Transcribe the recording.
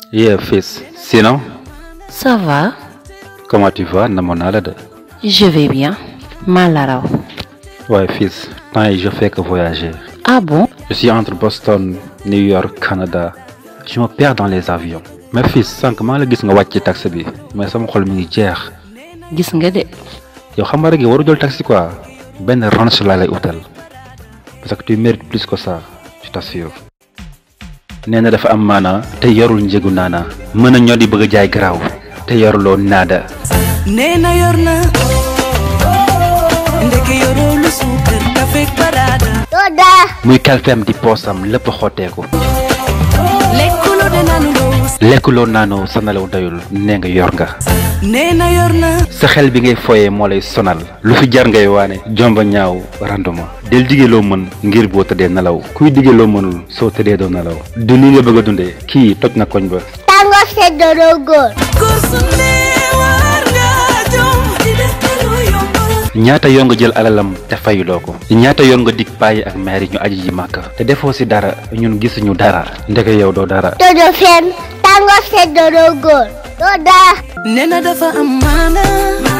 Yeah, fils. Sinon, Ça va comment tu vas namoon naa la de. Je vais bien. maa la raw. waaye fils temps yi je fais que voyager. Ah bon Je suis entre Boston, New York, Canada. Je me perds dans les avions. mais fils sànq maa la gis nga wàcc ci taxi bi mais sama xol mi ngi jeex. gis nga de. yow xam nga rek yow waru jël taxi quoi benn ranch laa lay utal parce que tu mérites plus que ça je t'assure. nee na dafa am maana te yorul njëgu naana mën a ñoo di bëgg a jaay garaaw te yoruloo naada. nee na yor na ndeke yoroo lu suukar kafeeg baraada muy kalpeem di poosam lépp xotteeku lekkuloo de nanu loo lekkuloo naanoo sa nelaw doyul nee nga yor nga. nee na yor na sa xel bi ngay foyee moo lay sonal lu fi jar ngay waane jomba ñaaw randuma del digee loo mën ngir boo tëddee nelaw kuy digee loo mënul soo tëddee doo nelaw du lii nga bëgg a dundee kii toj na koñ ba Tango seddoro góor góor su ne war nga jom di def te lu yomb ñaata yoon nga jël alalam te fayuloo ko ñaata yoon nga dig bàyyi ak maire ñu aji ji màkk te defoo si dara ñun gisuñu dara ndeke yow doo dara dodo fen tango seddoro góor doo daa nee na dafa am maana